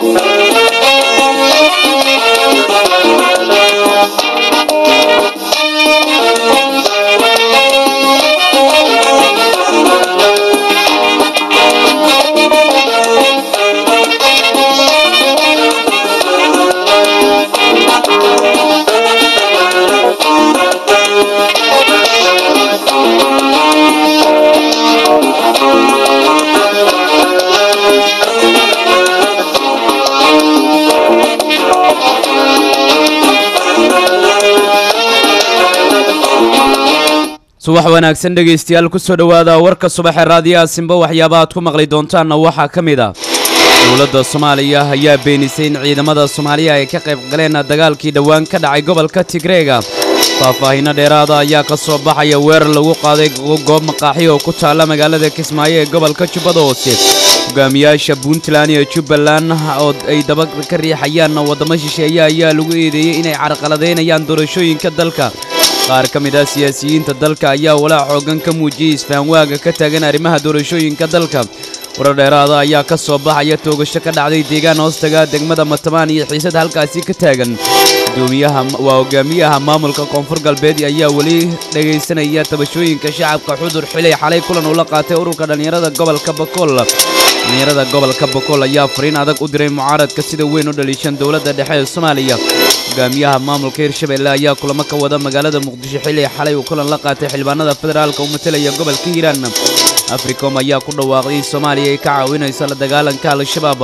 subax wanaagsan dhegaystayaal kusoo dhowaada warka subaxee raadiyaha simba waxyaaba aad ku maqli doontaanna waxaa ka mid ah dowladda soomaaliya ayaa beenisay in ciidamada soomaaliya ay ka qayb galeen dagaalkii dhowaan ka dhacay gobolka tigreega faahfaahinno dheeraada ayaa ka soo baxaya weerar lagu qaaday goob maqaaxi oo ku taalla magaalada kismaayo ee gobolka jubbada hoose hogaamiyaasha puntland iyo jubbaland oo ay daba ka riixayaan waddamo shisheeye ayaa lagu eedeeyey inay carqaladaynayaan doorashooyinka dalka qaar ka mid ah siyaasiyiinta dalka ayaa walaac xoogan ka muujiyey isfahanwaaga ka taagan arrimaha doorashooyinka dalka warar dheeraada ayaa ka soo baxaya toogasho ka dhacday deegaan hoostaga degmada matamaan iyo xiisad halkaasi ka taagan gudoomiyaha waa hogaamiyaha maamulka koonfur galbeed ayaa weli dhegaysanaya tabashooyinka shacabka xudur xilay xalay kulan uu la qaatay ururka dhallinyarada gobolka bakool dhallinyarada gobolka bakool ayaa fariin adag u diray mucaaradka sida weyn u dhaliishan dowladda dhexe ee soomaaliya hogaamiyaha maamulka hirshabelle ayaa kulamo ka wada magaalada muqdisho xilli xalay uu kulan la qaatay xildhibaanada federaalka u matalaya gobolka hiiraan africom ayaa ku dhawaaqday in soomaaliya ay ka caawinayso la dagaalanka al-shabaab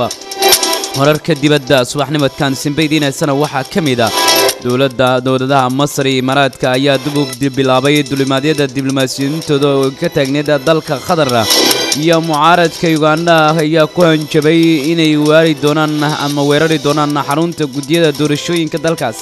wararka dibadda subaxnimadkan simbaydiinaysana waxaa ka mid ah dowladda dowladaha masar iyo imaaraadka ayaa dib u bilaabay dulimaadyada diblomaasiyintooda oo ka taagneed dalka qatar iyo mucaaradka ugandha ayaa ku hanjabay inay waari doonaan ama weerari doonaan xarunta guddiyada doorashooyinka dalkaas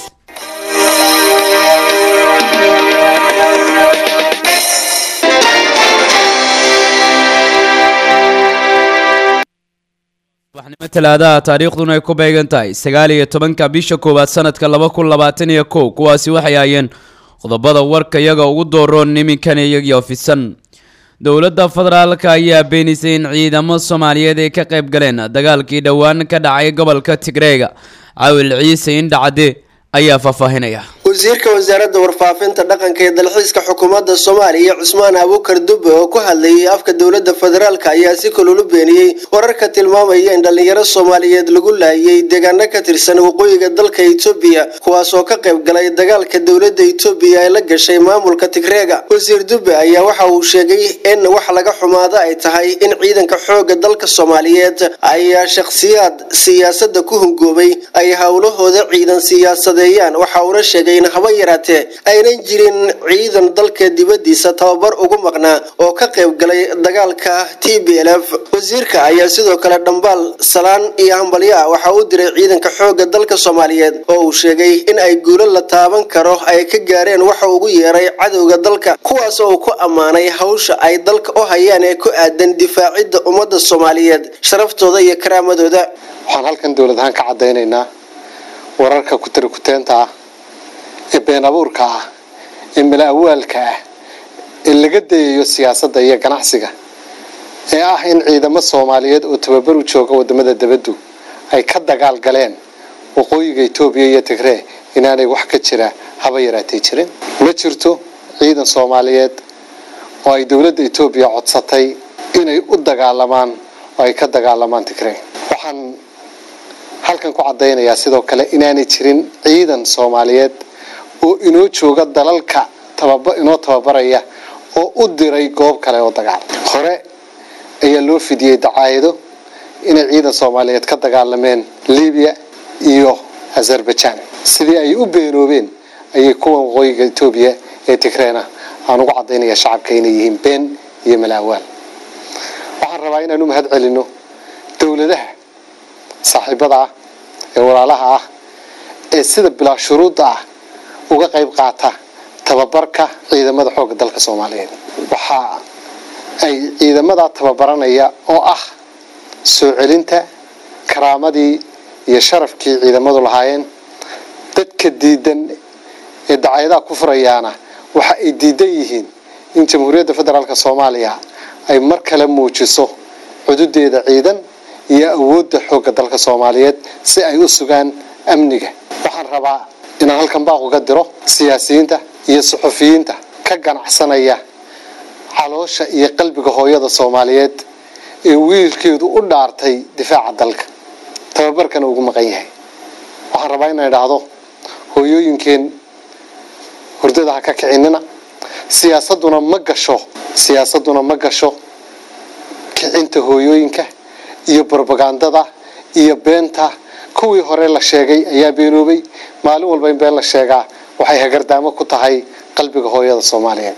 subaxnimo talaadaha taariikhduna ay ku beegan tahay sagaal iyo tobanka bisha koowaad sanadka laba kun labaatan iyo kow kuwaasi waxay ahaayeen qodobada warka iyaga ugu dooroon iminkan iyagii ofisan dowladda federaalka ayaa beenisay in ciidamo soomaaliyeed ay ka qayb galeen dagaalkii dhowaan ka dhacay gobolka tigreega cawil ciise indhacade ayaa faahfaahinaya wasiirka wasaaradda warfaafinta dhaqanka ee dalxiiska xukuumadda soomaaliya cusmaan abuukar dube oo ku hadlayay afka dowladda federaalk ayaa si kululu beeniyey wararka tilmaamaya in dhallinyaro soomaaliyeed lagu laayay deegaano ka tirsan waqooyiga dalka etoobiya kuwaas oo ka qayb galay dagaalka dowladda etoobiya ee la gashay maamulka tigreega wasiir dube ayaa waxa uu sheegay in wax laga xumaado ay tahay in ciidanka xooga dalka soomaaliyeed ay shakhsiyaad siyaasadda ku hungoobay ay howlahooda ciidan siyaasadeeyaan waxa uuna sheegay haba yaraatee aynan jirin ciidan dalka dibadiisa tababar ugu maqnaa oo ka qayb galay dagaalka t b l f wasiirka ayaa sidoo kale dhambaal salaan iyo hambalyo ah waxa uu diray ciidanka xooga dalka soomaaliyeed oo uu sheegay in ay guulo la taaban karo ay ka gaareen waxa ugu yeeray cadowga dalka kuwaas oo uu ku ammaanay hawsha ay dalka u hayaan ee ku aadan difaacidda ummadda soomaaliyeed sharaftooda iyo karaamadooda waxaan halkan dowlad ahaan ka cadaynaynaa wararka kutarikuteenta ah ee been abuurka ah ee mala awaalka ah ee laga dayayo siyaasadda iyo ganacsiga ee ah in ciidamo soomaaliyeed oo tababar u jooga wadamada dabaddu ay ka dagaal galeen waqooyiga etoobiya iyo tigree inaanay wax ka jira haba yaraatay jirin ma jirto ciidan soomaaliyeed oo ay dowladda etoobiya codsatay inay u dagaalamaan oo ay ka dagaalamaan tigree waxaan halkan ku caddaynayaa sidoo kale inaanay jirin ciidan soomaaliyeed oo inoo jooga dalalka tababa inoo tababaraya oo u diray goob kale oo dagaal hore ayaa loo fidiyey dacaayado inay ciidan soomaaliyeed ka dagaalameen libiya iyo azerbaijan sidii ay u beenoobeen ayay kuwan waqooyiga etoobiya ee tigreena aan ugu caddaynaya shacabka inay yihiin been iyo malaawaal waxaan rabaa inaan u mahad celino dowladaha saaxiibada ah ee walaalaha ah ee sida bilaa shuruudda ah uga qayb qaata tababarka ciidamada xoogga dalka soomaaliyeed waxa ay ciidamada tababaranaya oo ah soo celinta karaamadii iyo sharafkii ciidamadu lahaayeen dadka diidan ee dacaayadaha ku furayaana waxa ay diidan yihiin in jamhuuriyadda federaalk soomaaliya ay mar kale muujiso cududeeda ciidan iyo awoodda xoogga dalka soomaaliyeed si ay u sugaan amniga waxaan rabaa inaan halkan baaq uga diro siyaasiyiinta iyo suxufiyiinta ka ganacsanaya caloosha iyo qalbiga hooyada soomaaliyeed ee wiilkeedu u dhaartay difaaca dalka tababarkana ugu maqan yahay waxaan rabaa inaan idhaahdo hooyooyinkeen hurdada ha ka kicinina siyaasaduna ma gasho siyaasaduna ma gasho kicinta hooyooyinka iyo brobagandada iyo beenta kuwii hore la sheegay ayaa beenoobay maalin walba in been la sheegaa waxay hagardaamo ku tahay qalbiga hooyada soomaaliyeed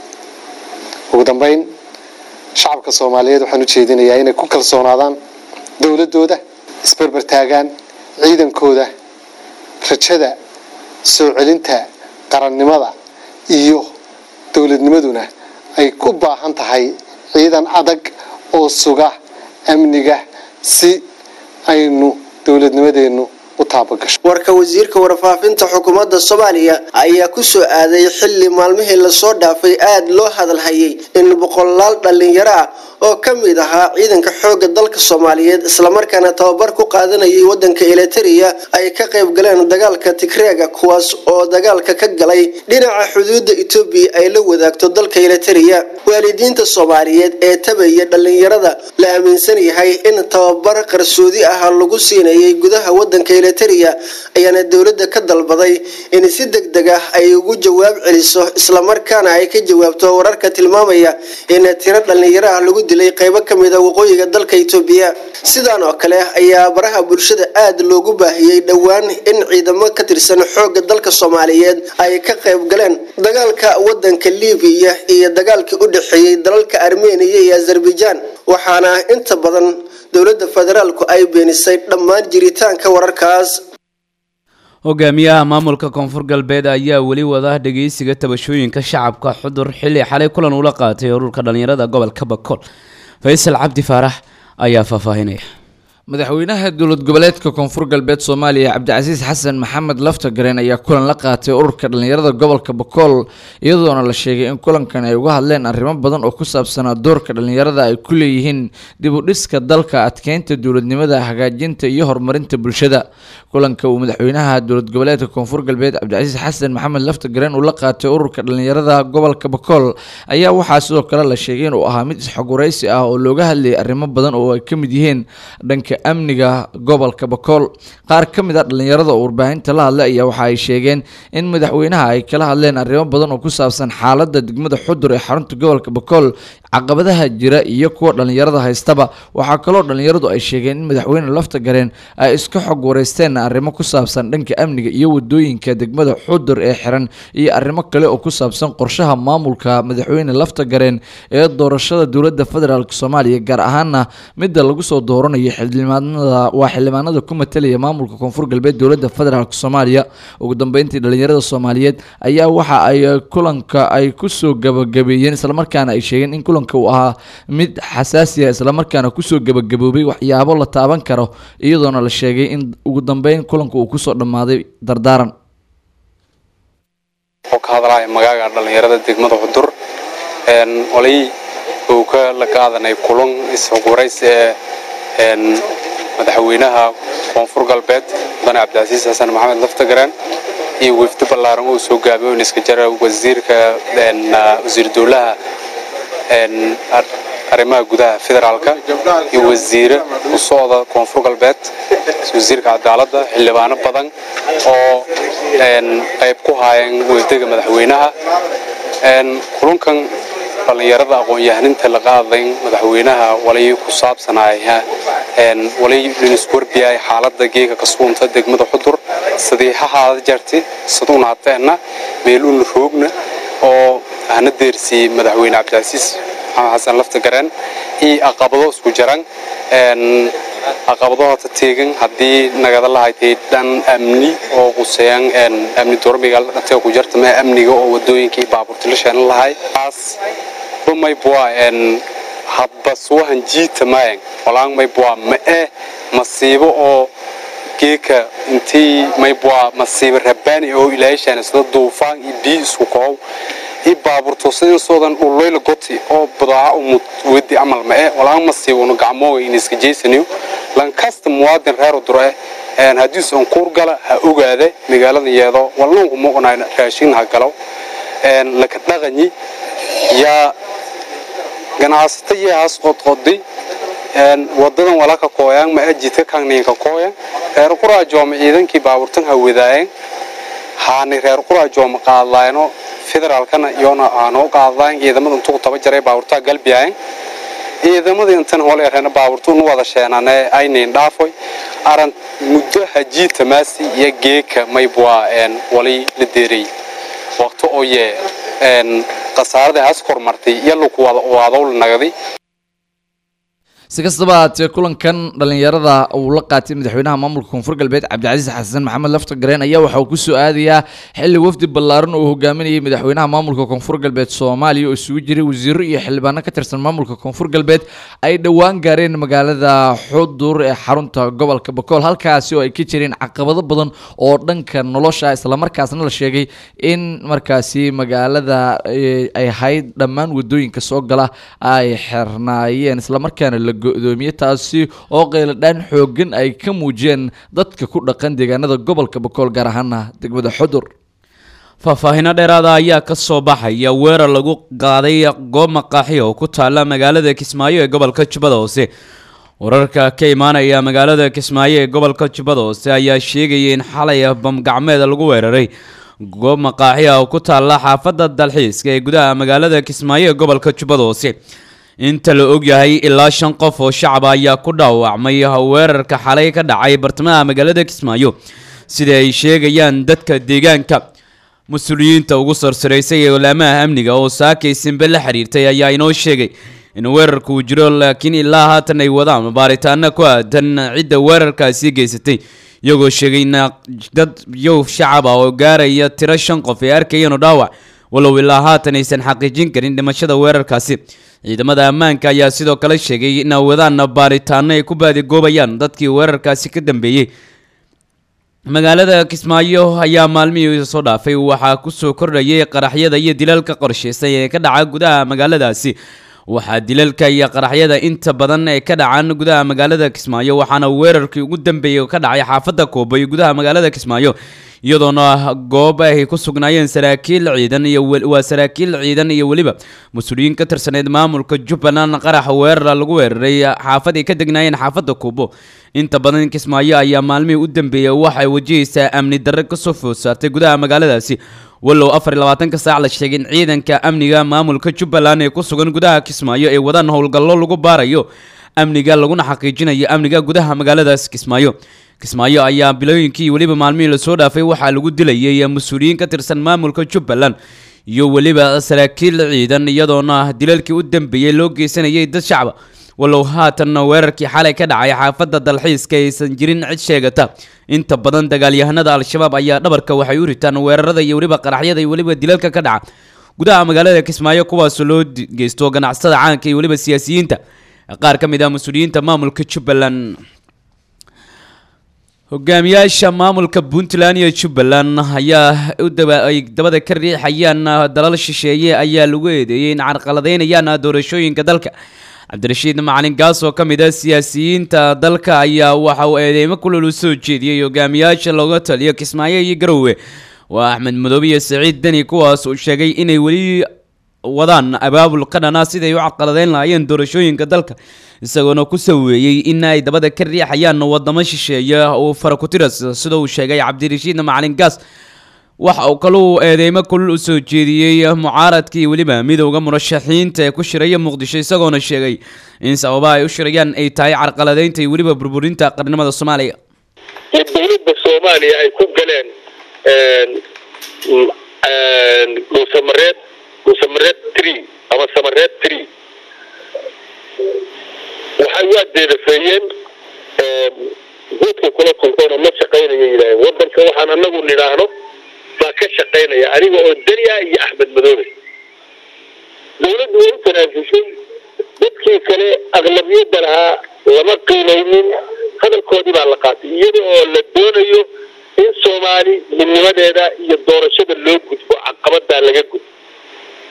ugu dambeyn shacabka soomaaliyeed waxaan u jeedinayaa inay ku kalsoonaadaan dowladooda isberber taagaan ciidankooda rajada soo celinta qarannimada iyo dowladnimaduna ay ku baahan tahay ciidan adag oo suga amniga si aynu dowladnimadeennu u taabagasho warka wasiirka warfaafinta xukuumadda soomaaliya ayaa ku soo aaday xilli maalmihii lasoo dhaafay aada loo hadalhayay in boqolaal dhallinyaro ah oo ka mid ahaa ciidanka xoogga dalka soomaaliyeed islamarkaana tababar ku qaadanayay wadanka eliteria ay ka qayb galeen dagaalka tigreega kuwaas oo dagaalka ka galay dhinaca xuduudda etoobiya ay la wadaagto dalka eliteria waalidiinta soomaaliyeed ee tabaya dhallinyarada la aaminsan yahay in tababar qarsoodi ah lagu siinayay gudaha wadanka eliteria ayaana dowladda ka dalbaday in si deg deg ah ay ugu jawaab celiso islamarkaana ay ka jawaabto wararka tilmaamaya in tiro dhallinyaro ah lagu dilay qaybo kamid a waqooyiga dalka etoobiya sidaan oo kale ayaa baraha bulshada aada loogu baahiyey dhowaan in ciidamo ka tirsan xoogga dalka soomaaliyeed ay ka qayb galeen dagaalka wadanka libiya iyo dagaalkii u dhexeeyey dalalka armeniya iyo azerbaijan waxaana inta badan dowladda federaalku ay beenisay dhammaan jiritaanka wararkaas hogaamiyaha maamulka koonfur galbeed ayaa weli wada dhageysiga tabashooyinka shacabka xudur xilli xalay kulan ula qaatay ururka dhallinyarada gobolka bakool faysal cabdi faarax ayaa faahfaahinaya madaxweynaha dowlad goboleedka koonfur galbeed soomaaliya cabdicasiis xasan maxamed laftagareen ayaa kulan la qaatay ururka dhallinyarada gobolka bakool iyadoona la sheegay in kulankan ay uga hadleen arrimo badan oo ku saabsanaa doorka dhallinyarada ay ku leeyihiin dib u dhiska dalka adkeynta dowladnimada hagaajinta iyo horumarinta bulshada kulanka uu madaxweynaha dowlad goboleedka koonfur galbeed cabdicasiis xasan maxamed laftagareen uu la qaatay ururka dhallinyarada gobolka bakool ayaa waxaa sidoo kale la sheegay inuu ahaa mid isxoguraysi ah oo looga hadlayay arrimo badan oo ay ka mid yihiin dhanka amniga gobolka bakool qaar ka mid a dhallinyarada oo warbaahinta la hadlay ayaa waxa ay sheegeen in madaxweynaha ay kala hadleen arrimo badan oo ku saabsan xaaladda degmada xudur ee xarunta gobolka bakool caqabadaha jira iyo kuwa dhallinyarada haystaba waxaa kaloo dhallinyaradu ay sheegeen in madaxweyne lafta gareen ay iska xog wareysteen arrimo ku saabsan dhanka amniga iyo wadooyinka degmada xudur ee xiran iyo arrimo kale oo ku saabsan qorshaha maamulka madaxweyne lafta gareen ee doorashada dowladda federaalk soomaaliya gaar ahaana midda lagu soo dooranayo xildhibaanada waa xildhibaanada ku matalaya maamulka koonfur galbeed dowladda federaalk soomaaliya ugu dambeyntii dhallinyarada soomaaliyeed ayaa waxa ay kulanka ay kusoo gabagabeeyeen islamarkaana ay sheegeen in kulanka uu ahaa mid xasaasi ah islamarkaana kusoo gabagaboobay waxyaabo la taaban karo iyadoona la sheegay in ugu dambeyn kulanka uu kusoo dhammaaday dardaaran oo ka hadlaya magaaga dhallinyarada degmada xudur olay uu ka la qaadanay kulan isxuguraysi ee madaxweynaha koonfur galbeed mudane cabdicasiis xasan maxamed laftagareen iyo wefdi ballaaran uu soo gaabiyo in iska jara wasiirka wasiir dowlaha arrimaha gudaha federaalka iyo wasiire u socda koonfur galbeed wasiirka cadaaladda xildhibaano badan oo qayb ku haayeen wefdiga madaxweynaha kulunkan dhallinyarada aqoon-yahaninta la qaadayn madaxweynaha walay ku saabsanaya walay liniswarbiyaay xaalada geega kasuunta degmada xudur sidii hahaada jarti saduuna hateena meeluuna roogna oo hana deersiyey madaxweyne cabdicasiis maxamed xasan laftagareen iyo aqabado isku jaran aqabadahota teegan haddii nagada lahaytay dhan amni oo quseeyaan amni dormiga dhantee ku jarta mee amniga oo wadooyinkii baabuurta la sheenan lahay taas maybua hadba suwahan jiita mayan walaan maybua ma eh masiibo oo geeka intii maybua masiibo rabaani oo ilaashaan sida duufaan iyo biyo isku koow i baabuurto sidin soodan uloyla goti oo badaaca umud wedi amal ma eh walaan masiibo nu gacmooga in iska jeysaniyo lankasta muwaadin reer udure haddiisan kuurgala ha ogaada magaalada yeedo walnanku muuqnaa raashin ha galo laka dhaqanyi yaa ganacsato yahaas qodqoday wadadan walaka kooyaan ma ajidka kangniinka kooyan reer quraajooma ciidankii baaburtan ha wadaayen haani reer quraajooma qaadlayno federaalkana iyona aanoo qaadlayn ciidamada intuu taba jaray baaburtaa galbiyayen ciidamada intan hole reena baaburtu nu wada sheenane aynayn dhaafoy aran muddo hajiita maasi iyo geeka maybwaa wali la deeray waqti oo yee khasaarada has kormartay iyo laku waadow la nagaday si kastaba haatee kulankan dhalinyarada uu la qaatay madaxweynaha maamulka koonfur galbeed cabdicasiis xasan maxamed lafta gareen ayaa waxa uu kusoo aadayaa xilli wafdi ballaaran oo hogaaminayay madaxweynaha maamulka koonfur galbeed soomaaliya oo isugu jiray wasiiro iyo xildhibaano ka tirsan maamulka koonfur galbeed ay dhowaan gaareen magaalada xudur ee xarunta gobolka bakool halkaasi oo ay ka jireen caqabado badan oo dhanka nolosha islamarkaasna la sheegay in markaasi magaalada ay ahayd dhammaan wadooyinka soo gala ay xirnaayeen islamarkaana la go-doomiye taasi oo qeyladhaan xoogan ay ka muujiyeen dadka ku dhaqan deegaanada gobolka bakool gaar ahaana degmada xudur faahfaahino dheeraada ayaa ka soo baxaya weerar lagu qaaday goob maqaaxi oo ku taalla magaalada kismaayo ee gobolka jubbada hoose wararka ka imaanaya magaalada kismaayo ee gobolka jubbada hoose ayaa sheegaya in xalay bamgacmeed lagu weeraray goob maqaaxi ah oo ku taalla xaafadda dalxiiska ee gudaha magaalada kismaayo ee gobolka jubbada hoose inta la ogyahay ilaa shan qof oo shacaba ayaa ku dhaawacmay weerarka xalay ka dhacay bartamaha magaalada kismaayo sida ay sheegayaan dadka deegaanka mas-uuliyiinta ugu sarsaraysay ee olaamaha amniga oo saakay simbe la xiriirtay ayaa inoo sheegay in weerarku uu jiro laakiin ilaa haatan ay wadaan baaritaano ku aadan cidda weerarkaasi geysatay iyagoo sheegay in dad yow shacab ah oo gaaraya tiro shan qof ay arkayeen oo dhaawac walow ilaa haatan aysan xaqiijin karin dhimashada weerarkaasi ciidamada ammaanka ayaa sidoo kale sheegay in wadaan baaritaano ay ku baadigoobayaan dadkii weerarkaasi ka dambeeyey magaalada kismaayo ayaa maalmihii soo dhaafay waxaa kusoo kordhayay qaraxyada iyo dilalka qorsheysan ee ka dhaca gudaha magaaladaasi waxaa dilalka iyo qaraxyada inta badan ee ka dhacaan gudaha magaalada kismaayo waxaana weerarkii ugu dambeeyey ka dhacay xaafadda koobo iyo gudaha magaalada kismaayo iyadoona goob ay ku sugnaayeen saraakiil ciidan iyo waa saraakiil ciidan iyo weliba mas-uuliyiin ka tirsaneyd maamulka jubbaland qarax weerar lagu weeraray xaafad ay ka degnaayeen xaafadda kuubo inta badan kismaayo ayaa maalmihii u dambeeyey waxay wajahaysaa amni darre kasoo food saartay gudaha magaaladaasi walow afar iyo labaatanka saac la sheegay in ciidanka amniga maamulka jubbaland ee ku sugan gudaha kismaayo ay wadaan howlgallo lagu baarayo amniga laguna xaqiijinayo amniga gudaha magaaladaas kismaayo kismaayo ayaa bilooyinkii weliba maalmihii lasoo dhaafay waxaa lagu dilayay mas-uuliyiin ka tirsan maamulka jubbaland iyo weliba saraakiil ciidan iyadoona dilalkii u dambeeyey loo geysanayay dad shacba walow haatan weerarkii xalay ka dhacay xaafadda dalxiiska aysan jirin cid sheegata inta badan dagaalyahanada al-shabaab ayaa dhabarka waxay u ritaan weerarada iyo weliba qaraxyada iyo weliba dilalka ka dhaca gudaha magaalada kismaayo kuwaasoo loo geysto ganacsatada caanka iyo weliba siyaasiyiinta qaar ka mid ah mas-uuliyiinta maamulka jubbaland hogaamiyaasha maamulka puntland iyo jubbaland ayaa ay dabada ka riixayaan dalal shisheeye ayaa lagu eedeeyey in carqaladeynayaan doorashooyinka dalka cabdirashiid macalin gaas oo ka mid ah siyaasiyiinta dalka ayaa waxa uu eedeymo kulol u soo jeediyey hogaamiyaasha looga taliyo kismaayo iyo garowe waa axmed madoobe iyo saciid deni kuwaas uu sheegay inay weli wadaan abaabul qadhana siday u carqaladeyn lahaayeen doorashooyinka dalka isagoona ku saweeyey in ay dabada ka riixayaan wadamo shisheeye uu farakutiras sida uu sheegay cabdirashiid macalin gaas waxa uu kaluu eedeymo kulul u soo jeediyey mucaaradkii weliba midowda murashaxiinta ee ku shiraya muqdisho isagoona sheegay in sababaha ay u shirayaan ay tahay carqaladeynta iyo weliba burburinta qarnimada soomaaliya in dowladda soomaaliya ay ku galeen dhuusamareed dhuusamareed tree ama samareed tree waxay waa deedafeeyeen guudka kula kulkoona ma shaqaynaya yidhaaheen waddanka waxaan anagu nidhaahno baa ka shaqaynaya aniga oo deniya iyo axmed madoobe dowladdu way u tanaafushay dadkii kale aqlabiyadda lahaa lama qiimaynin hadalkoodii baa la qaatay iyada oo la doonayo in soomaali midnimadeeda iyo doorashada loo gudbo caqabadaa laga gudbo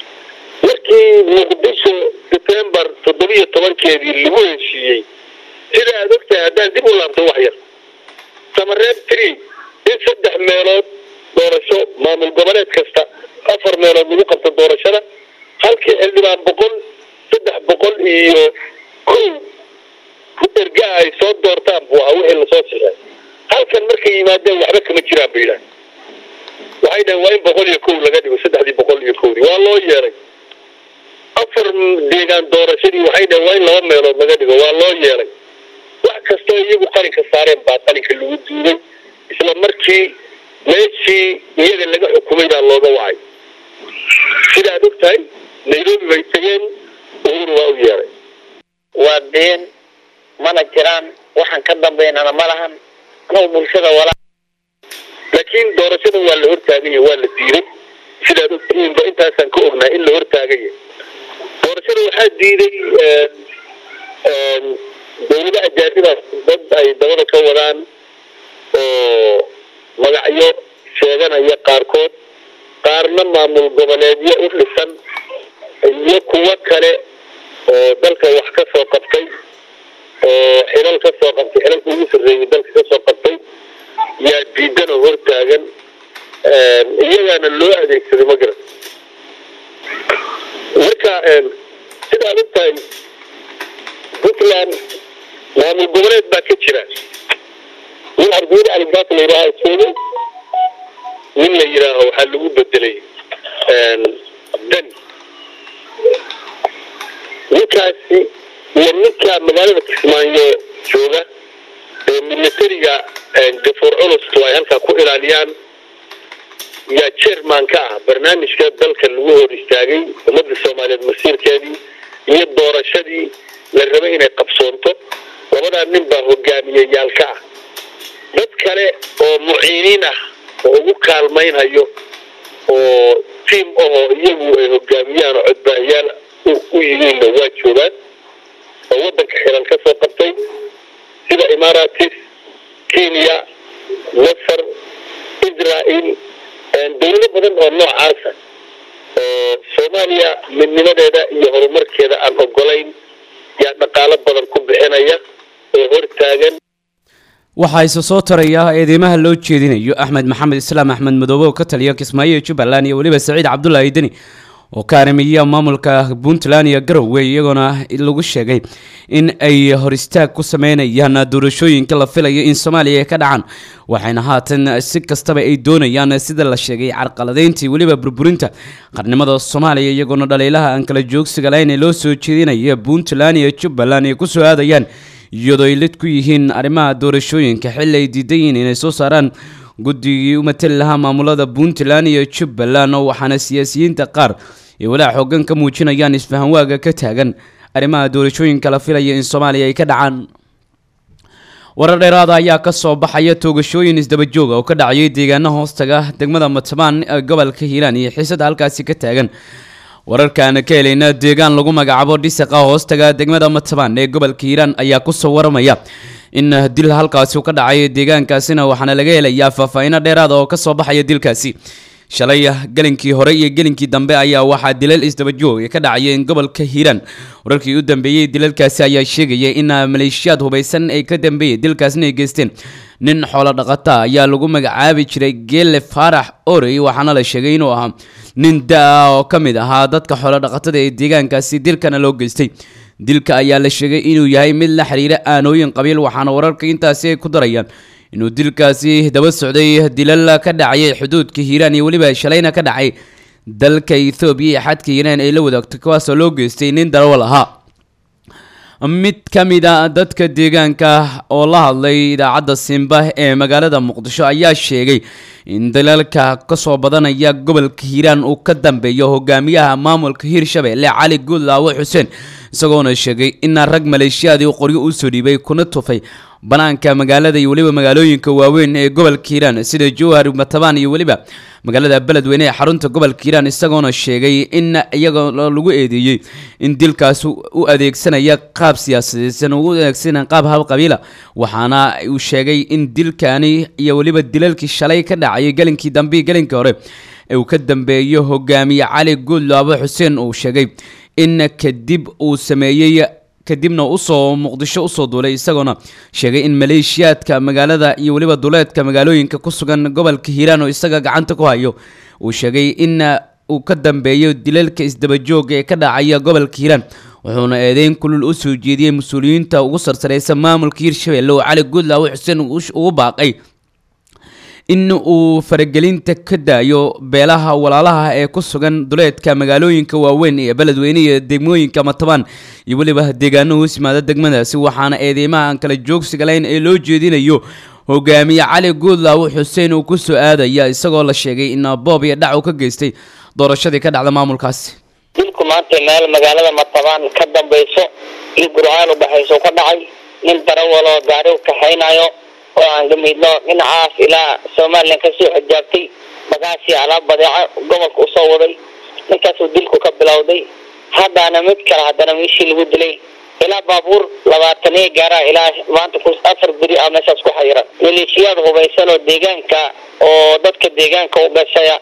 markii muqdisho sebtembar toddobiyo tobankeedii lagu heshiiyey sida aad ogtahay haddaan dib u laabto wax yar samareeb tree in saddex meelood doorasho maamul goboleed kasta afar meelood lagu qabto doorashada halkii xildhibaan boqol saddex boqol iyo kow ku ergaa ay soo doortaan buu ahaa wixii lasoo sixay halkan markay yimaadeen waxba kama jiraan bay yidhahan waxay dhaheen waa in boqol iyo kow laga dhigo saddexdii boqol iyo kowdii waa loo yeeray afar deegaan doorashadii waxay dhaheen waa in laba meelood laga dhigo waa loo yeeray wax kastoo iyagu qalinka saareen baa qalinka lagu duuday isla markii meeshii iyaga laga xukumay baa looga wacay sidaad og tahay nairobi bay tageen uhuru waa u yeeray waa been mana jiraan waxaan ka dambaynana ma lahan anoo bulshada walaa laakiin doorashada waa la hortaaganya waa la diiday sidaad ogtihiinba intaasaan ka ognahay in la hortaagaya doorashada waxaa diiday dawlada ajaaniba dad ay dabada ka wadaan oo magacyo sheeganaya qaarkood qaarna maamul goboleedyo u dhisan iyo kuwo kale oo dalka wax ka soo qabtay oo xilal ka soo qabtay xilalka ugu sarreeyay dalka ka soo qabtay yaa diidan oo hortaagan iyagaana loo adeegsaday ma garan marka sidaad og tahay puntland maamul goboleed baa ka jira nin cabdiweli caligaas la yidhaaha joogay nin la yidhaaho waxaa lagu bedelay dani ninkaasi iyo ninka magaalada kismaayo jooga ee militariga gafuur culustu ay halkaa ku ilaaliyaan yaa chairman ka ah barnaamijka dalka lagu hor istaagay ummadda soomaaliyeed masiirkeedii iyo doorashadii la rabay inay qabsoonto labadaa nin baa hogaamiyeyaal ka ah dad kale oo muciiniin ah oo ugu kaalmaynhayo oo tiam ahoo iyagu ay hogaamiyaan oo codbaahiyaal u yihiinna waa joogaan oo waddanka xiran ka soo qabtay sida imaaratis kenya masar israel dawlado badan oo noocaasa oo soomaaliya midnimadeeda iyo horumarkeeda aan ogolayn yaa dhaqaalo badan ku bixinaya oo hortaagan waxaa isa soo taraya eedeymaha loo jeedinayo axmed maxamed islaam axmed madoobe oo ka taliya kismaayo iyo jubbaland iyo weliba saciid cabdulaahi deni oo ka arrimiya maamulka puntland iyo garowe iyagoona lagu sheegay in ay hor istaag ku sameynayaan doorashooyinka la filayo in soomaaliya ay ka dhacaan waxayna haatan si kastaba ay doonayaan sida la sheegay carqaladeyntii weliba burburinta qarnimada soomaaliya iyagoona dhaliilaha aan kala joogsiga lahayn ee loo soo jeedinaya puntland iyo jubbaland ay kusoo aadayaan iyadoo ay lid ku yihiin arrimaha doorashooyinka xilli ay diidan yihiin inay soo saaraan guddigii u matali lahaa maamulada puntland iyo jubbaland oo waxaana siyaasiyiinta qaar ay walaac xoogan ka muujinayaan isfahanwaaga ka taagan arrimaha doorashooyinka la filaya in soomaaliya ay ka dhacaan warar dheeraada ayaa ka soo baxaya toogashooyin isdabajooga oo ka dhacayay deegaana hoostaga degmada matbaan ee gobolka hiiraan iyo xiisada halkaasi ka taagan wararkaana ka helayna deegaan lagu magacaabo dhisaqa hoostaga degmada matbaan ee gobolka hiiraan ayaa kusoo waramaya in dil halkaasi ka dhacay deegaankaasina waxaana laga helayaa faahfaahiino dheeraada oo kasoo baxaya dilkaasi shalay gelinkii hore iyo gelinkii dambe ayaa waxaa dilal isdabajoog ka dhacayeen gobolka hiiraan wararkii u dambeeyey dilalkaasi ayaa sheegaya in maleeshiyaad hubaysan ay ka dambeeyeen dilkaasina ay geysteen nin xoolo dhaqata ayaa lagu magacaabi jiray geele faarax orey waxaana la sheegay inuu ahaa nin da-a oo ka mid ahaa dadka xoolo dhaqatada ee deegaankaasi dilkana loo geystay dilka ayaa la sheegay inuu yahay mid la xiriira aanooyin qabiil waxaana wararka intaasi ay ku darayaan inuu dilkaasi daba socday dilal ka dhacayay xuduudka hiiraan iyo weliba shalayna ka dhacay dalka ethoobiya iyo xadka hiiraan ay la wadaagto kuwaasoo loo geystay nin darawal ahaa mid ka mid a dadka deegaanka oo la hadlay idaacadda simba ee magaalada muqdisho ayaa sheegay in dalalka kasoo badanaya gobolka hiiraan uu ka dambeeyo hogaamiyaha maamulka hiirshabelle cali guudlaawe xuseen isagoona sheegay in rag maleeshiyaadii qoryo usoo dhiibay kuna tufay banaanka magaalada iyo weliba magaalooyinka waaweyn ee gobolka hiiraan sida jowhar matabaan iyo weliba magaalada beledweyne ee xarunta gobolka hiiraan isagoona sheegay in iyaga lagu eedeeyey in dilkaas u adeegsanaya qaab siyaasadeysan u adeegsanaya qaab hal qabiila waxaana uu sheegay in dilkani iyo weliba dilalkii shalay ka dhacayay gelinkii dambe iyo gelinkii hore uu ka dambeeyo hogaamiye cali guudlaabo xuseen uu sheegay in kadib uu sameeyey kadibna usoo muqdisho usoo duulay isagoona sheegay in maleeshiyaadka magaalada iyo weliba duleedka magaalooyinka ku sugan gobolka hiiraan oo isaga gacanta ku hayo uu sheegay in uu ka dambeeyo dilalka isdabajooga ee ka dhacaya gobolka hiiraan wuxuuna eedeyn kulul u soo jeediyey mas-uuliyiinta ugu sarsareysa maamulka hiirshabelle oo cali guudlaawe xuseen ugu baaqay in uu faragelinta ka daayo beelaha walaalaha ee ku sugan duleedka magaalooyinka waaweyn ee beledweyne iyo degmooyinka matabaan iyo weliba deegaano hoos yimaada degmadaasi waxaana eedeymaha aan kala joogsiga lahayn ee loo jeedinayo hogaamiye cali guudlaawe xuseen uu kusoo aadaya isagoo la sheegay in boob iyo dhac uu ka geystay doorashadii ka dhacda maamulkaasi dilku maanta meel magaalada matabaan ka dambayso iyo gurcaan udhexayso ka dhacay nin darawaloo gaari kaxaynayo oo aan gamiidno dhinacaas ilaa somalilan kasoo xijaabtay bagaasi alaab badeeco gobolka usoo waday ninkaasuu dilku ka bilowday haddana mid kale haddana meeshii lagu dilay ilaa baabuur labaataniya gaara ilaa maanta ku afar beri ah meeshaas ku xayiran maleeshiyaad hubaysan oo deegaanka oo dadka deegaanka u gashaya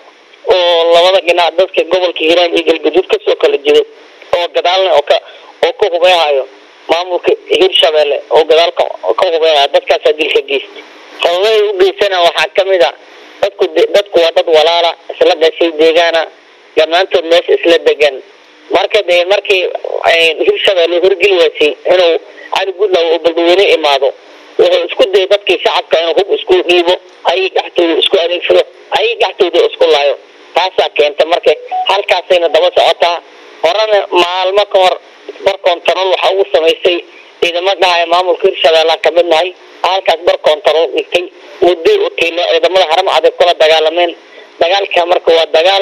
oo labada dhinac dadka gobolka hiiraan iyo galguduud kasoo kala jido oo gadaalna oo ka oo ka hubayhayo maamulka hirshabelle oo gadaal ka ka hubayhayo dadkaasaa dilka geysta sababahay u geysana waxaa kamid a dadku dadku waa dad walaala isla gashay deegaana dhammaantood meesha isla degan marka dee markii hirshabelle horgeli waysay inuu cali guudlaw oo beldaweyne imaado wuxuu isku dayay dadkii shacabka inuu hub isku dhiibo ayay dhexdooda isku adeegsado ayay dhexdooda isku laayo taasaa keenta marka halkaasayna daba socotaa horena maalmo ka hor bar kontarool waxaa ugu samaysay ciidamo dhahaya maamulka hirshabeellaan kamid nahay halkaas bar kontarool dhigtay mudday u tiilo ciidamada haram adag kula dagaalameen dagaalka marka waa dagaal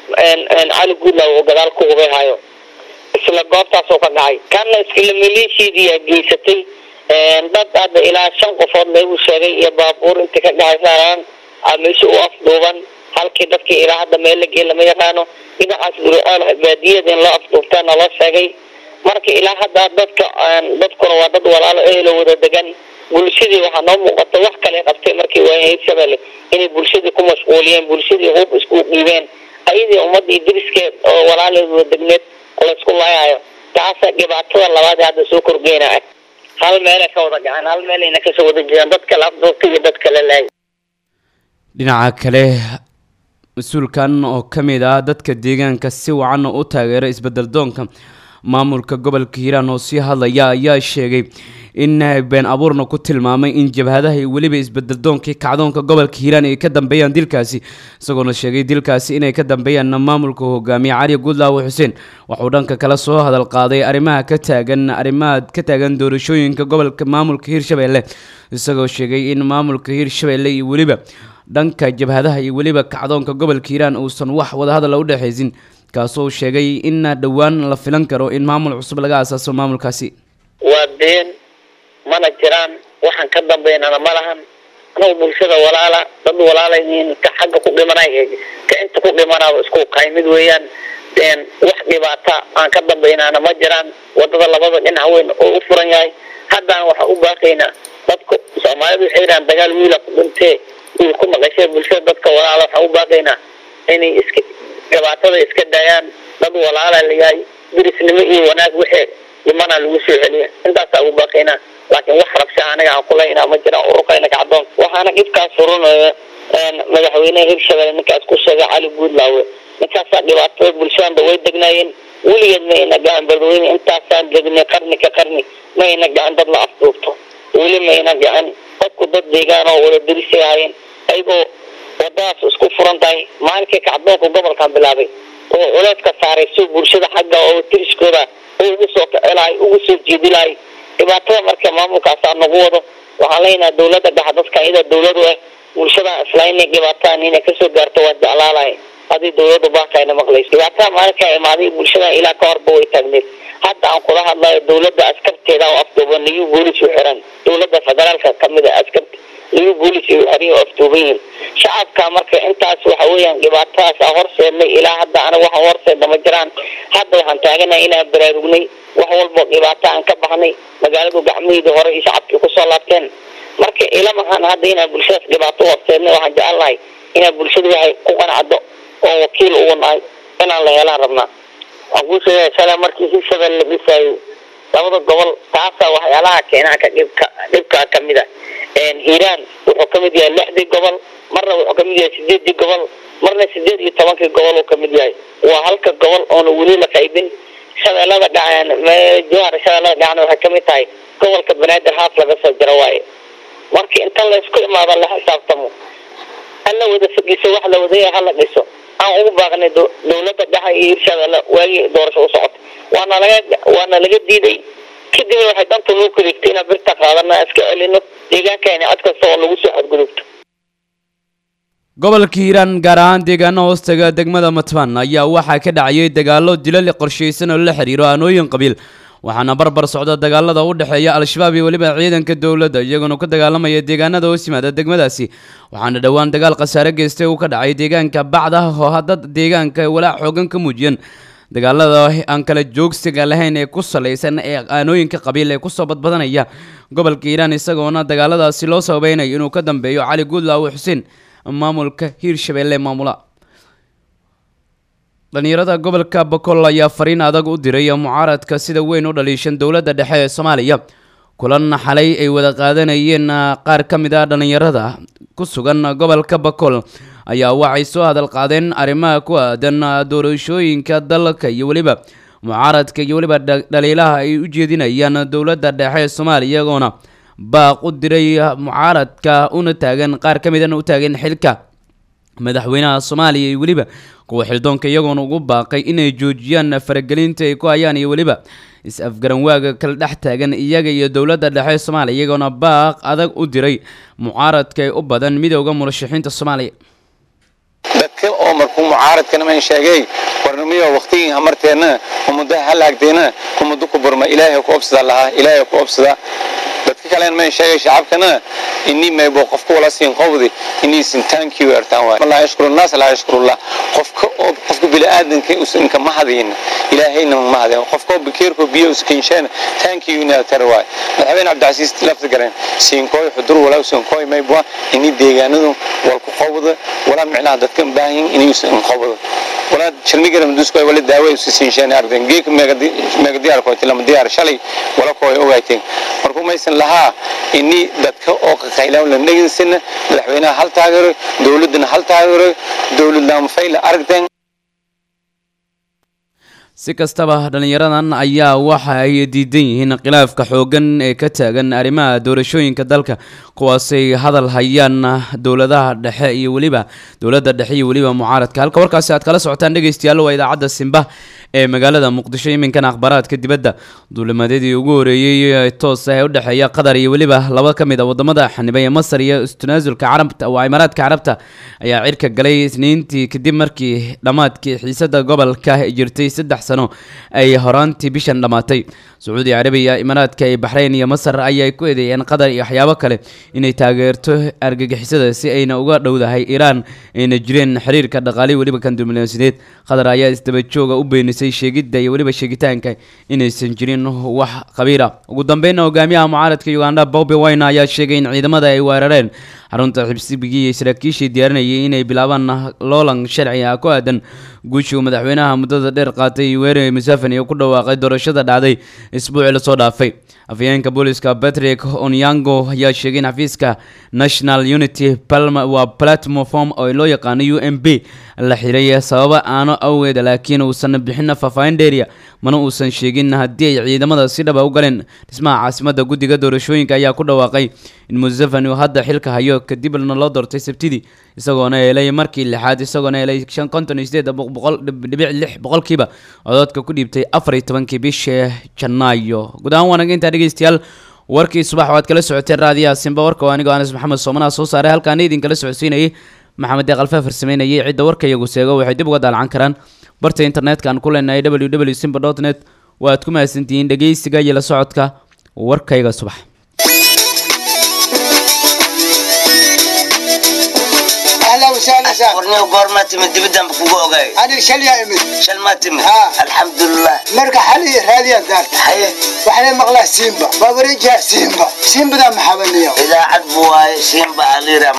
cali guudlaw oo gadaal ku hubayhayo isla goobtaasoo ka dhacay kana iskala maleeshiidiyaa geysatay dad hadda ilaa shan qofood lagu sheegay iyo baabuur inta ka dhaxaysaaraan meesha u afduuban halkii dadkii ilaa hadda meel la geey lama yaqaano dhinacaas guriceel baadiyada in loo afduubtaana loo sheegay marka ilaa hadda dadka dadkuna waa dad walaalo ehelo wada degan bulshadii waxaa noo muuqata wax kale qabtay markii waaya hirshabelle inay bulshadii ku mashquuliyeen bulshadii hub isku dhiibeen ayadii ummadii diriskeed oo walaaleed wada degneed laysku laayayo taasa dhibaatada labaad ee hadda soo korgeyna ah hal meelay ka wada gacan hal meelayna kasoo wada jeedaan dad kale afduubta iyo dad kale laay dhinaca kale mas-uulkan oo ka mid ah dadka deegaanka si wacan u taageera isbedel doonka maamulka gobolka hiiraan oo sii hadlaya ayaa sheegay in been abuurna ku tilmaamay in jabhadaha iyo weliba isbedel doonkii kacdoonka gobolka hiiraan ay ka dambeeyaan dilkaasi isagoona sheegay dilkaasi inay ka dambeeyaan maamulka hogaamiye cali guudlaawe xuseen waxuu dhanka kale soo hadal qaaday arrimaha ka taagan arrimaha ka taagan doorashooyinka gobolka maamulka hiirshabelle isagoo sheegay in maamulka hiirshabelle iyo weliba dhanka jabhadaha iyo weliba kacdoonka gobolka hiiraan uusan wax wadahadala u dhexaysin kaasoo sheegay in dhowaan la filan karo in maamul cusub laga asaaso maamulkaasi waa been mana jiraan waxaan ka dambeynana ma lahan anuu bulshada walaala dad walaalayniin ka xagga ku dhimanay ka inta ku dhimanaaba isku qaymid weeyaan wax dhibaata aan ka dambeynana ma jiraan wadada labada dhinac weyn oo u furan yahay haddana waxaan u baaqaynaa dadku soomaalidu waxay yidhahaan dagaal wiila ku dhintee wiil ku maqashee bulshada dadka walaala waxaan u baaqaynaa inay iska dhibaatada iska daayaan dad walaala layahay dirisnimo iyo wanaag wixii dhimana lagu soo celiya intaasaa ugu baaqaynaa laakiin wax rabsha anaga aan kulaynaa ma jiraan ururkayna kacdoon waxaana dhibkaas furunaya madaxweyneha hirshabelle ninkaas ku sheegay cali guudlaawe ninkaasaa dhibaatada bulshadanda way degnaayeen weligeed ma ayna gacan beledweyne intaasaan degnay qarni ka qarni ma ayna gacan dad la afduubto weli ma ayna gacan dadku dad deegaan oo wada dirisay ahaayeen ayagoo wadadaas isku furan tahay maalinkii kacdoonka gobolkan bilaabay oo culeedka saaray si bulshada xagga oo tiriskooda ugu soo kacelahay ugu soo jeedi lahay dhibaatada marka maamulkaasaa nagu wado waxaan leenaha dawladda dhexa dadka iyada dawladu ah bulshada isla inay dhibaataan inay kasoo gaarto waa jeclaalahay hadii dawladdu baakayna maqlayso dhibaatada maalinkaa imaaday bulshada ilaa ka horba way taagneed hadda aan kula hadlayo dawladda askarteeda oo afduuban liyu boolis u xiran dawladda federaalka kamid a askar liyu boolis ay xiran oo afduuban yihiin shacabka marka intaas waxa weeyaan dhibaatadaas aan horseednay ilaa hadda anaga waxaan horseedna ma jiraan hadda waxaan taaganahay inaan baraarugnay wax walbo dhibaato aan ka baxnay magaaladu gacmaheedii hore iyo shacabkii kusoo laabteen marka ilamahan hadda inaan bulshadaas dhibaato horseednay waxaan jecel nahay inaan bulshadu waxay ku qanacdo oo wakiil ugu nahay inaan la helaan rabnaa waan kuu sheegaya shalay markii hirshabelle la dhisaayo labada gobol taasaa waxyaalaha keenaanka dhibka dhibkaa kamid a hiiraan wuxuu kamid yahay lixdii gobol marna wuxuu kamid yahay sideedii gobol marna sideed iyo tobankii gobol uu kamid yahay waa halka gobol oona weli la qaybin shabeellada dhaceen jowhar shabeellada dhacna waxay kamid tahay gobolka banaadir haaf laga soo jaro waaye marka inta laysku imaado la xisaabtamo hala wada fogiso wax la wadaya hala dhiso aan ugu baaqnay dowladda dhexe iyo hirshabeelle waagii doorasho u socotay waana laga waana laga diiday kadibna waxay danta noo kudigtay inaan birta qaadana iska celino deegaankeena cod kasta oo lagu soo xadgudubto gobolka hiiraan gaar ahaan deegaano hoostaga degmada matban ayaa waxaa ka dhacayay dagaalo dilal qorshaysan oo la xiriiro aanooyin qabiil waxaana barbar socda dagaalada u dhexeeya al-shabaab iyo weliba ciidanka dowladda iyagoona ka dagaalamaya deegaanada hoos yimaada degmadaasi waxaana dhowaan dagaal khasaare geystay uu ka dhacay deegaanka bacda oo haddad deegaanka walaac xoogan ka muujiyeen dagaalada aan kala joogsiga lahayn ee ku salaysan ee aanooyinka qabiil ee kusoo badbadanaya gobolka hiiraan isagoona dagaaladaasi loo sababeynayo inuu ka dambeeyo cali guudlaawo xuseen maamulka hiirshabeelle maamula dhalinyarada gobolka bokol ayaa fariin adag u diray mucaaradka sida weyn u dhaliishan dowladda dhexe ee soomaaliya kulan xalay ay wada qaadanayeen qaar ka mid ah dhalinyarada ku sugan gobolka bokol ayaa waxay soo hadal qaadeen arrimaha ku aadan doorashooyinka dalka iyo weliba mucaaradka iyo weliba dhaliilaha ay u jeedinayaan dowladda dhexe ee soomaaliya iyagoona baaq u diray mucaaradka una taagan qaar ka midana u taagan xilka madaxweynaha soomaaliya iyo weliba kuwa xildoonka iyagoona ugu baaqay inay joojiyaan faragelinta ay ku hayaan iyo weliba is-afgaran waaga kala dhex taagan iyaga iyo dowladda dhexe soomaaliya iyagoona baaq adag u diray mucaaradka ee u badan midowda murashaxiinta soomaaliya dadka oo markuu mucaaradkana man sheegay warnimiyo waqtigii hamarteena umadaha halaagdeena umadu ku burma ilaahay ku obsada lahaa ilaahay ku obsada dadka kalen man sheegay shacabkana inni maybo qofka wala siin qowdi inni sin thank you artaan waay wallahi ashkuru nas la ashkurullah qofka oo qofka bili aadanka usan ka mahadin ilaahayna ma mahadin qofka bikeerko biyo uskin sheen thank you ina tarwaay madaxweyne abdulaziz lafta garan siin kooy xudur wala usan kooy maybo inni deegaanadu wal ku qowda wala micnaha dadka baahin inni usan qowda wala shirniga mudusku wala daawo usan sheen ardan geek meegadi meegadi arko tilama diyaar shalay wala kooy ogaayteen markuu maysan lahaa inni dadka oo qaylaan la dhageysana madaxweynaha hal taageero dowladana hal taageero dowladna fayl aragteen si kastaba dhalinyaradan ayaa waxa ay diidan yihiin khilaafka xoogan ee ka taagan arrimaha doorashooyinka dalka kuwaasay hadal hayaan dowladaha dhexe iyo weliba dowladda dhexe iyo weliba mucaaradka halka warkaasi aad kala socotaan dhegeystayaal waa idaacadda simba ee magaalada muqdisho iminkana akhbaaraadka dibadda duulimadyadii ugu horeeyey toos ah ee u dhexeeya qatar iyo weliba laba ka mid a wadamada xanibay ee masar iyo tanaasulka carabta waa imaaraadka carabta ayaa cirka galay isniintii kadib markii dhammaadkii xiisada gobolka jirtay saddex sano ay horaantii bishan dhammaatay sacuudi carabiya imaaraadka iyo baxrayn iyo masar ayay ku eedeeyeen qatar iyo waxyaabo kale inay taageerto argagixisada si ayna uga dhowdahay iiraan ayna jireen xiriirka dhaqaalihi weliba kan diblomaasiyadeed qatar ayaa isdabajooga u beenisay sheegidda iyo weliba sheegitaanka inaysan jirin wax qabiira ugu dambeynna hogaamiyaha mucaaradka uganda bobi wine ayaa sheegay in ciidamada ay weerareen xarunta xibsibigii iyo saraakiishii diyaarinayay inay bilaabaan loolan sharci ah ku aadan guushii uu madaxweynaha muddada dheer qaatay weerari musafani oo ku dhawaaqay doorashada dhacday isbuucii lasoo dhaafay afhayeenka booliska patrick onyango ayaa sheegay in xafiiska national unity waa platform oo loo yaqaano u m b la xiray sababa aano awgeed laakiin uusan bixin faahfaahin dheeriya mana uusan sheegin haddii ay ciidamada si dhaba u galeen dhismaha caasimada guddiga doorashooyinka ayaa ku dhawaaqay in musafani uu hadda xilka hayo kadibna loo doortay sabtidii isagoona helay markii lixaad isagoona helay shan konton iyo sideed dhibic lix boqolkiiba cododka ku dhiibtay afar iyo tobankii bishii janaayo guud ahaan waanaga intaa dhegeystayaal warkii subax waad kala socoteen raadiyaha simba warka oo anigoo anas maxamed soomanaha soo saaray halkaana idinkala socodsiinayay maxamed deeq alfaa farsameynayay cidda warka iyagu seego waxay dib uga daalcan karaan barta internetka aan ku leenahay w w simba dot net waaad ku mahadsantihiin dhegeysiga iyo la socodka warkayga subax اهلا وسهلا وسهلا ورني قورما تمد دبدان بكوغو اوغاي انا شل يا امي شل ما تمد ها. الحمد لله مرقى حالي هذه الدار حي وحنا مغلا سيمبا بابريجا سيمبا سيمبا ده محاولني اذا عدبوا سيمبا عليرا